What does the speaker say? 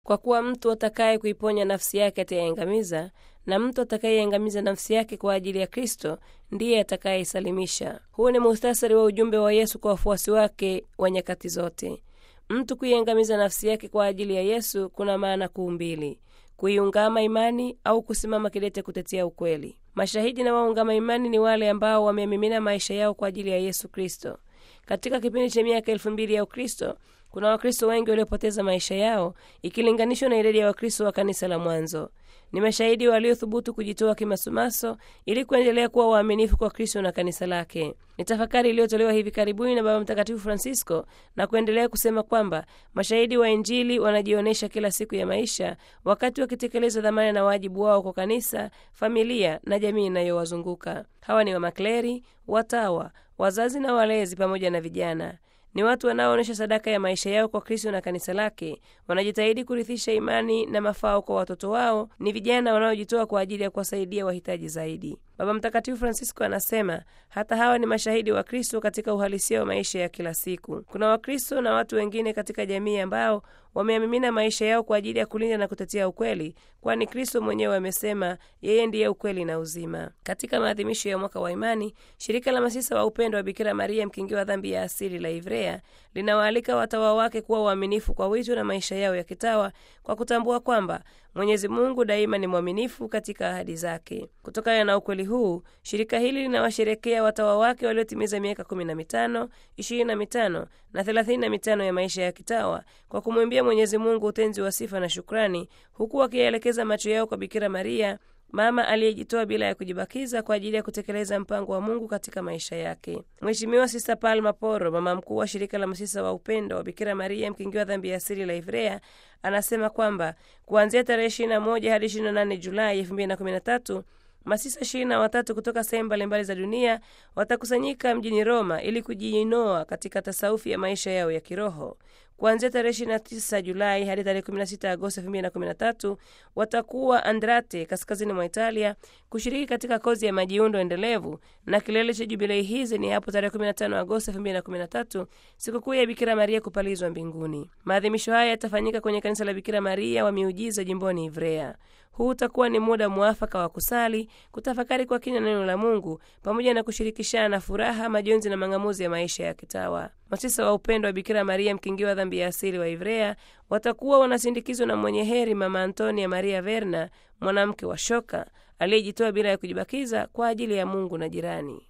kwa kuwa mtu atakaye kuiponya nafsi yake ataiangamiza, na mtu atakayeiangamiza nafsi yake kwa ajili ya Kristo ndiye atakayeisalimisha. Huu ni muhtasari wa ujumbe wa Yesu kwa wafuasi wake wa nyakati zote. Mtu kuiangamiza nafsi yake kwa ajili ya Yesu kuna maana kuu mbili: kuiungama imani au kusimama kidete kutetea ukweli. Mashahidi na waungama imani ni wale ambao wamemimina maisha yao kwa ajili ya Yesu Kristo. Katika kipindi cha miaka elfu mbili ya Ukristo kuna Wakristo wengi waliopoteza maisha yao ikilinganishwa na idadi ya Wakristo wa kanisa la mwanzo. Ni mashahidi waliothubutu kujitoa kimasumaso ili kuendelea kuwa waaminifu kwa Kristo na kanisa lake. Ni tafakari iliyotolewa hivi karibuni na Baba Mtakatifu Francisco na kuendelea kusema kwamba mashahidi wa Injili wanajionyesha kila siku ya maisha wakati wakitekeleza dhamana na wajibu wao kwa kanisa, familia na jamii inayowazunguka. Hawa ni wamakleri, watawa, wazazi na walezi pamoja na vijana ni watu wanaoonyesha sadaka ya maisha yao kwa Kristo na kanisa lake. Wanajitahidi kurithisha imani na mafao kwa watoto wao. Ni vijana wanaojitoa kwa ajili ya kuwasaidia wahitaji zaidi. Baba Mtakatifu Francisco anasema hata hawa ni mashahidi wa Kristo katika uhalisia wa maisha ya kila siku. Kuna Wakristo na watu wengine katika jamii ambao wameamimina maisha yao kwa ajili ya kulinda na kutetea ukweli, kwani Kristo mwenyewe amesema yeye ndiye ukweli na uzima. Katika maadhimisho ya mwaka wa imani, shirika la masisa wa upendo wa Bikira Maria mkingiwa dhambi ya asili la Ivrea linawaalika watawa wake kuwa waaminifu kwa wito na maisha yao ya kitawa kwa kutambua kwamba Mwenyezi Mungu daima ni mwaminifu katika ahadi zake. Kutokana na ukweli huu, shirika hili linawasherekea watawa wake waliotimiza miaka kumi na mitano, ishirini na mitano na thelathini na mitano ya maisha ya kitawa kwa kumwimbia Mwenyezi Mungu utenzi wa sifa na shukrani, huku wakiyaelekeza macho yao kwa Bikira Maria, mama aliyejitoa bila ya kujibakiza kwa ajili ya kutekeleza mpango wa Mungu katika maisha yake. Mheshimiwa Sista Palma Poro, mama mkuu wa shirika la masisa wa upendo wa Bikira Maria mkingiwa dhambi ya asili la Ivrea, anasema kwamba kuanzia tarehe 21 hadi 28 Julai 2013 masisa ishirini na watatu kutoka sehemu mbalimbali za dunia watakusanyika mjini Roma ili kujiinoa katika tasaufi ya maisha yao ya kiroho. Kuanzia tarehe 29 Julai hadi tarehe 16 Agosti 2013 watakuwa Andrate, kaskazini mwa Italia, kushiriki katika kozi ya majiundo endelevu, na kilele cha jubilei hizi ni hapo tarehe 15 Agosti 2013, sikukuu ya Bikira Maria kupalizwa mbinguni. Maadhimisho haya yatafanyika kwenye kanisa la Bikira Maria wa Miujiza jimboni Ivrea. Huu utakuwa ni muda mwafaka wa kusali, kutafakari kwa kina neno la Mungu pamoja na kushirikishana furaha, majonzi na mang'amuzi ya maisha ya kitawa. Masisa wa upendo wa Bikira Maria mkingiwa dhambi ya asili wa Ivrea watakuwa wanasindikizwa na mwenye heri Mama Antonia Maria Verna, mwanamke wa shoka aliyejitoa bila ya kujibakiza kwa ajili ya Mungu na jirani.